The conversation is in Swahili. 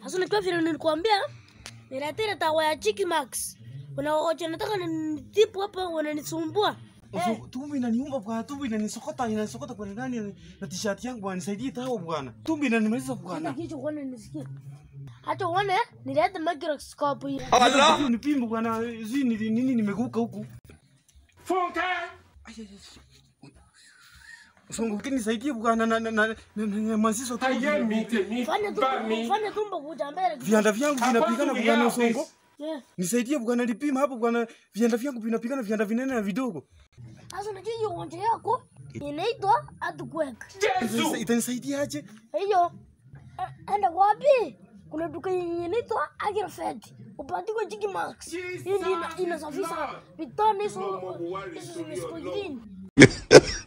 Sasa unajua vile nilikwambia niletee dawa ya Chiki Max. Wanaoja nataka nitibu hapa wananisumbua. Eh, Uso- tumbo inaniuma bwana, tumbo inanisokota, inanisokota kwa ndani na t-shirt yangu bwana, nisaidie tao bwana. Tumbo inanimaliza Hata bwana. kichwa uone nisikie. Hata uone nilete microscope hii. Allah! Nipimbe bwana, zi ni nini nimeguka huku. Funke! Songo ukinisaidie bwana na na na na- na masiso tu. Ayé mi tèmi Fanya bá tumbo, mi. fanya tumbo kuja mbele. Vianda vyangu vinapigana Apostle bwana Yao, Songo. please. Yeah. Nisaidie bwana, nipima hapo bwana, vianda vyangu vinapigana, vianda vinene na vidogo. Sasa unajua hiyo ugonjwa yako inaitwa earthquake. Jésù! Itanisaidia aje? Hiyo eh, enda wapi? Kuna duka yenye inaitwa Agrifed. Upandikwe Chiki Max. Hii ndio ina- inasafisha vitone hizo hizo zimesiko chini.